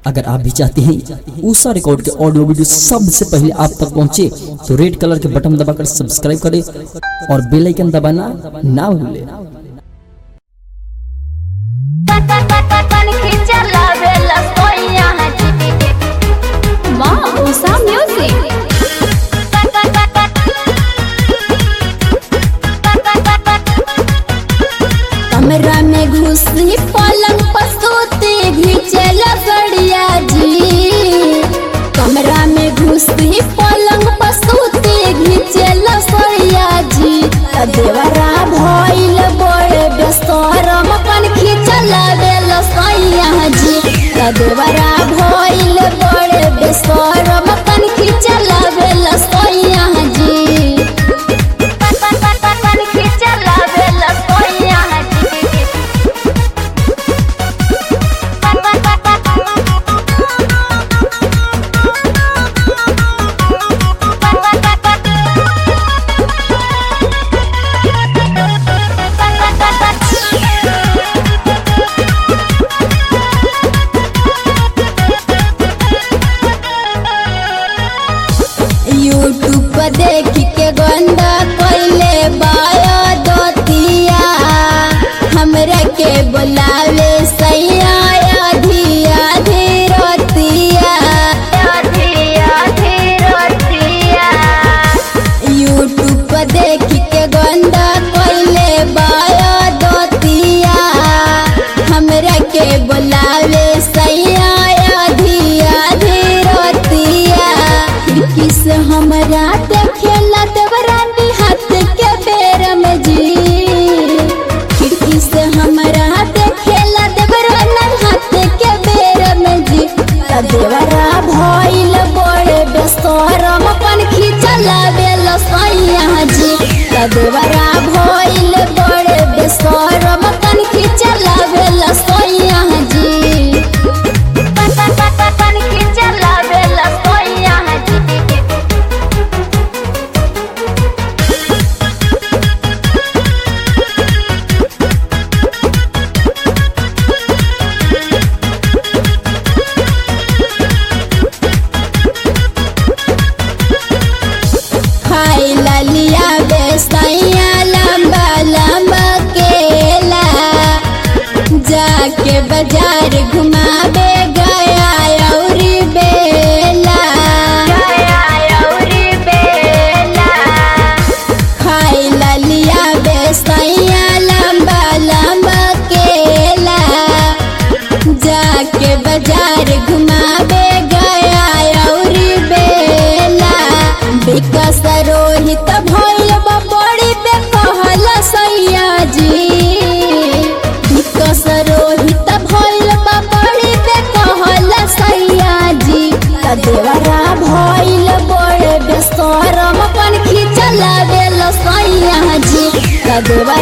अगर आप भी चाहते हैं ऊषा रिकॉर्ड के ऑडियो वीडियो सबसे पहले आप तक पहुंचे तो रेड कलर के बटन दबाकर सब्सक्राइब करें और बेल आइकन दबाना ना भूलें Wow, Usa Music. कमरा में घुसी पलंग पसूती घिचल गड़िया जी कमरा में घुसी पलंग पसूती घिचल सड़िया जी त देवरा भइल बड़े बेसरम अपन खिचल बेल सैया जी त देवरा भइल बड़े बेसरम अपन खिचल बेल सैया जी यूट्यूब पर देख के गंदा कोइले बायो दोतिया हमरा के बुलावे सैया आधी आधी रोतिया यूट्यूब पर देख के गंदा कोइले बायो दोतिया हमरा के बुलावे सैया आधी आधी रोतिया खिड़की से हमरा देखेला देवरानी हाथ के बेर में जी खिड़की से हमरा देखेला देवरानी हाथ के बेर में जी त देवरा भइल बड़े बेसरम अपन खिचला बेल सैया जी त देवरा भइल बड़े बेसरम अपन खिचला बेल सैया जी खाइला लिया बेसैया लंबा लंबा केला जाके बाजार घुमावे गया औरी बेला खाइला लिया बेसैया लंबा लंबा केला जाके बाजार घुमावे गया औरी बेला विकास रोहित भइल बा बड़ी बेकहल सैया जी विकास रोहित भइल बा बड़ी बेकहल सैया जी त देवरा भइल बड़े बेसरम अपन खिचल बेल सैया जी त देवरा